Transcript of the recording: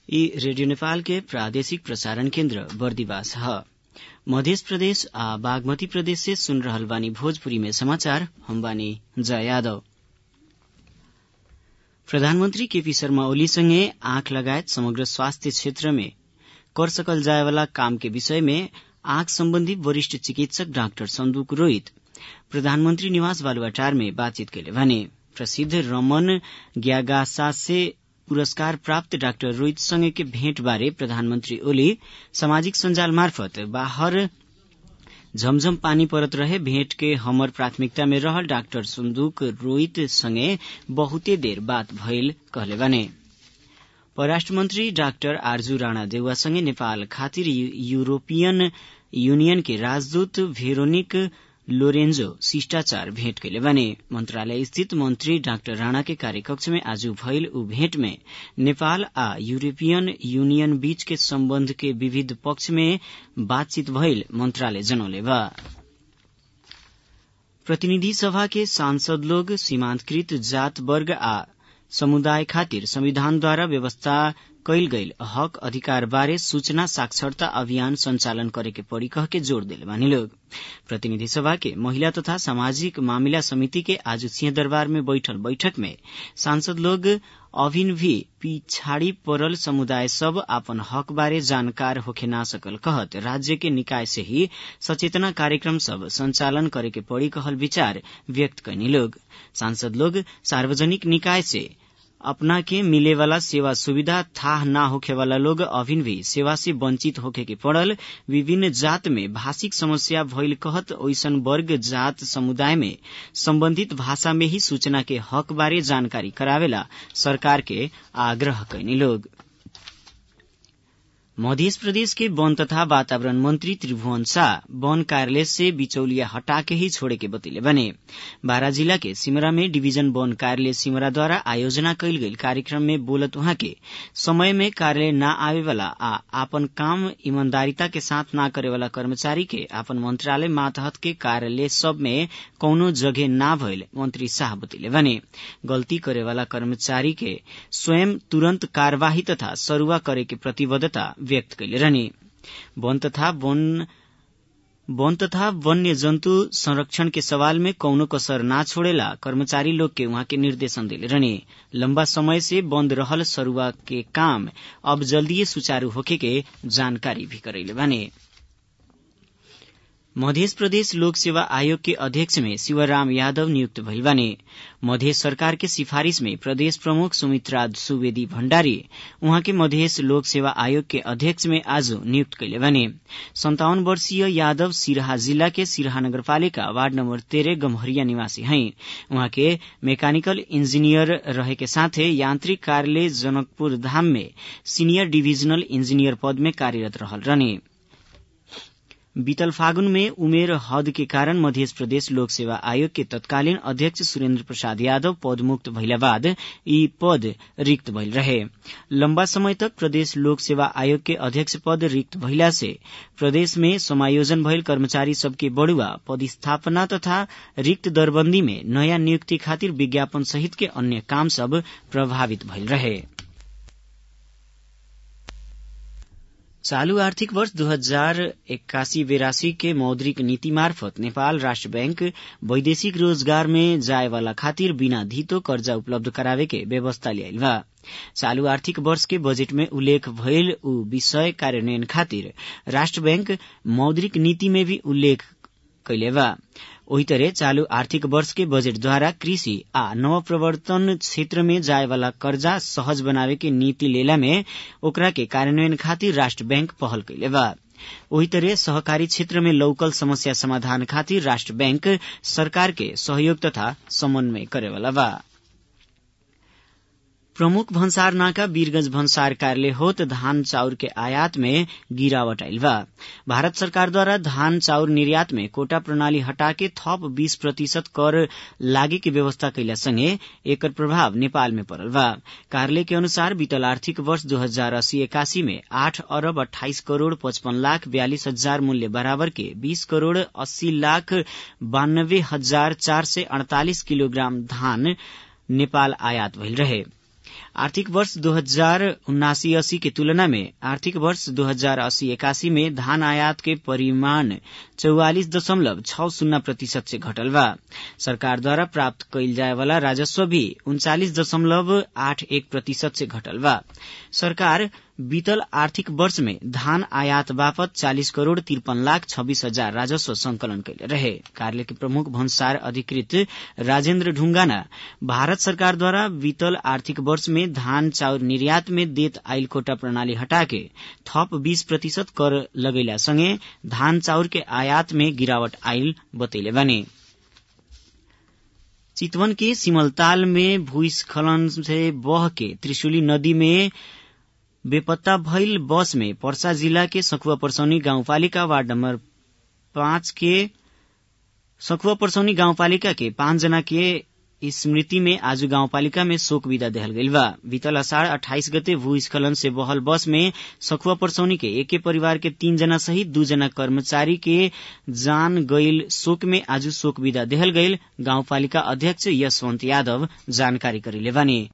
ई रेडियो नेपाल के प्रादेशिक प्रसारण केन्द्र बर्दिवास ह मध्य प्रदेश आ बागमती प्रदेश से सुन रहल बानी भोजपुरी में समाचार हम बानी जया यादव प्रधानमन्त्री केपी शर्मा ओली सँगै आँख लगायत समग्र स्वास्थ्य क्षेत्र में कर सकल जायवाला काम के विषय में आँख सम्बन्धी वरिष्ठ चिकित्सक डाक्टर सन्दुक रोहित प्रधानमन्त्री निवास बालुवाटार में बातचीत कैले भने प्रसिद्ध रमन ग्यागासासे पुरस्कार प्राप्त डाक्टर रोहित सँगै के भेट बारे प्रधानमन्त्री ओली सामाजिक सञ्जाल मार्फत बाहर झमझम पानी परत रहे भेंट के हमर प्राथमिकता में रहल डाक्टर सुन्दुक रोहित संगे बहुते देर बात भइल कहले बने परराष्ट्र मन्त्री डाक्टर आरजू राणा देउवासँगै नेपाल खातिर यूरोपियन यूनियन के राजदूत भेरोनिक लोरेन्जो शिष्टाचार भेंट कैले बने मन्त्रालय स्थित मन्त्री डाक्टर राणा के कार्यकक्ष में आज भइल ऊ भेंट में नेपाल आ यूरोपियन यूनियन बीच के सम्बन्ध के विविध पक्ष में बातचीत भइल मन्त्रालय जनौले बा प्रतिनिधि सभा के सांसद लोग सीमान्तकृत जात वर्ग आ समुदाय खातिर संविधानद्वारा व्यवस्था कैल गईल हक अधिकार बारे सूचना साक्षरता अभियान संचालन करे के पड़ी कह के जोड़ दिले बानी लोग प्रतिनिधि सभा के महिला तथा सामाजिक मामिला समिति के आज सिंहदरबार में बैठल बैठक में सांसद लोग अभिन भी पिछाड़ी पड़ल समुदाय सब आपन हक बारे जानकार होखे ना सकल कहत राज्य के निकाय से ही सचेतना कार्यक्रम सब संचालन करे के पड़ी कहल विचार व्यक्त कैनी लोग सांसद लोग सार्वजनिक निकाय से अपना के मिले वाला सेवा सुविधा थाह ना होखे वाला लोग अभिन भी सेवा से वंचित होखे के पड़ल विभिन्न जात में भाषिक समस्या भइल कहत ओइसन वर्ग जात समुदाय में सम्बन्धित भाषा में ही सूचना के हक बारे जानकारी करावेला सरकार के आग्रह कैनी लोग मध्य प्रदेश के वन तथा वातावरण मंत्री त्रिभुवन शाह वन कार्यालय से बिचौलिया हटा के ही छोड़े के बतिले बने बारा जिला के सिमरा में डिवीजन वन कार्यालय सिमरा द्वारा आयोजना कैल गई कार्यक्रम में बोलत वहां के समय में कार्यालय न आवे वाला आ आपन काम ईमानदारिता के साथ न करे वाला कर्मचारी के आपन मंत्रालय मातहत के कार्यालय सब में कौनो जगह ना भइल मंत्री शाह बतिले बने गल्ती करे वाला कर्मचारी के स्वयं तुरंत कार्यवाही तथा सरुआ करे के प्रतिबद्धता व्यक्त कैले रहने वन तथा वन वन तथा वन्य जन्तु संरक्षण के सवाल में कौनो कसर ना छोड़ेला कर्मचारी लोग के वहां के निर्देशन दिले रहने लंबा समय से बंद रहल सरुआ के काम अब जल्दीए सुचारू होखे के जानकारी भी करैले बने मध्य प्रदेश लोक सेवा आयोग के अध्यक्ष में शिवराम यादव नियुक्त भइल बाने मध्य सरकार के सिफारिश में प्रदेश प्रमुख सुमित्रा सुवेदी भण्डारी उहाँ के मध्य लोक सेवा आयोग के अध्यक्ष में आज नियुक्त कैले बने सन्तावन वर्षीय यादव सिराहा जिला के सिराहा नगरपालिका वार्ड नम्बर तेह्र गम्हरिया निवासी हैं उहाँ के मैकेनिकल इंजीनियर रहे के साथै यान्त्रिक कार्यालय जनकपुर धाम में सीनियर डिभिजनल इंजीनियर पद में कार्यरत रहल रहने बीतल फागुन में उमेर हद के कारण मध्य प्रदेश लोक सेवा आयोग के तत्कालीन अध्यक्ष सुरेन्द्र प्रसाद यादव पदमुक्त भइला बाद यी पद रिक्त भइल रहे लम्बा समय तक प्रदेश लोक सेवा आयोग के अध्यक्ष पद रिक्त भइला से प्रदेश में समायोजन भइल कर्मचारी सबके बढ़ुआ पदस्थापना तथा रिक्त दरबन्दी में नयाँ नियुक्ति खातिर विज्ञापन सहित के अन्य काम सब प्रभावित भइल रहे चालू आर्थिक वर्ष दू हजार एक्कासी बेरासी के मौद्रिक नीति मार्फत नेपाल राष्ट्र बैंक वैदेशिक रोजगार में जाए वाला खातिर बिना धितो कर्जा उपलब्ध करावे के व्यवस्था ल्याइल बा चालू आर्थिक वर्ष के बजेट में उल्लेख भइल ऊ विषय कार्यान्वयन खातिर राष्ट्र बैंक मौद्रिक नीति में भी उल्लेख कैले बा ओही तरह चालू आर्थिक वर्ष के बजेट द्वारा कृषि आ नवप्रवर्तन क्षेत्र में जाए वाला कर्जा सहज बनावे के नीति लेला में ओकरा के कार्यान्वयन खातिर राष्ट्र बैंक पहल कैले बा ओही तरह सहकारी क्षेत्र में लौकल समस्या समाधान खातिर राष्ट्र बैंक सरकार के सहयोग तथा समन्वय करेवाला बा प्रमुख भन्सार नाका वीरगंज भन्सार कार्यालय होत धान चाउर के आयात में गिरावट आयल बा भारत सरकार द्वारा धान चाउर निर्यात में कोटा प्रणाली हटा के थप बीस प्रतिशत कर लागे के व्यवस्था कैला संगे एकर प्रभाव नेपाल में पड़ल बा कार्यालय के अनुसार बीतल आर्थिक वर्ष दो हजार अस्सी इक्यासी में आठ अरब अठाइस करोड़ पचपन लाख बयालीस हजार मूल्य बराबर के बीस करोड़ अस्सी लाख बानब्बे हजार चार सय अड़तालीस किलोग्राम धान नेपाल आयात भइल रहे आर्थिक वर्ष दो हजार उन्नासी अस्सी की तुलना में आर्थिक वर्ष दो हजार अस्सी इक्यासी में धान आयात के परिमाण चौवालिस दशमलव छ शून्य प्रतिशत से घटल बा सरकार द्वारा प्राप्त कइल जाए वाला राजस्व भी उन्चालिस दशमलव आठ एक प्रतिशत से घटल बा सरकार बीतल आर्थिक वर्ष में धान आयात बापत चालिस करोड़ तिरपन लाख छब्बीस हजार राजस्व संकलन कैले रहे कार्यालय के प्रमुख भन्सार अधिकृत राजेन्द्र ढुंगाना भारत सरकार द्वारा बीतल आर्थिक वर्ष में धान चाउर निर्यात में देत आइल कोटा प्रणाली हटाके थप बीस प्रतिशत कर लगैला सँगै धान चाउर के आयात में गिरावट आइल बतैले बानी चितवन के सिमलताल में भूस्खलन से बह के त्रिशुली नदी में बेपत्ता भइल बस में पर्सा जिला के सखुवा परसौनी गाउँपालिका वार्ड नम्बर पाँच के सखुवा परसौनी गाउँपालिका के पाँच जना के स्मृति में आज गाउँपालिका में शोक विदा देहल गइल बा बीतल अषाढ़ अठाइस गते भूस्खलन से बहल बस में सखुवा परसौनी के एके परिवार के तीन जना सहित दू जना कर्मचारी के जान गइल शोक में आज शोक विदा देहल गइल गाउँपालिका अध्यक्ष यशवन्त यादव जानकारी करेले बानी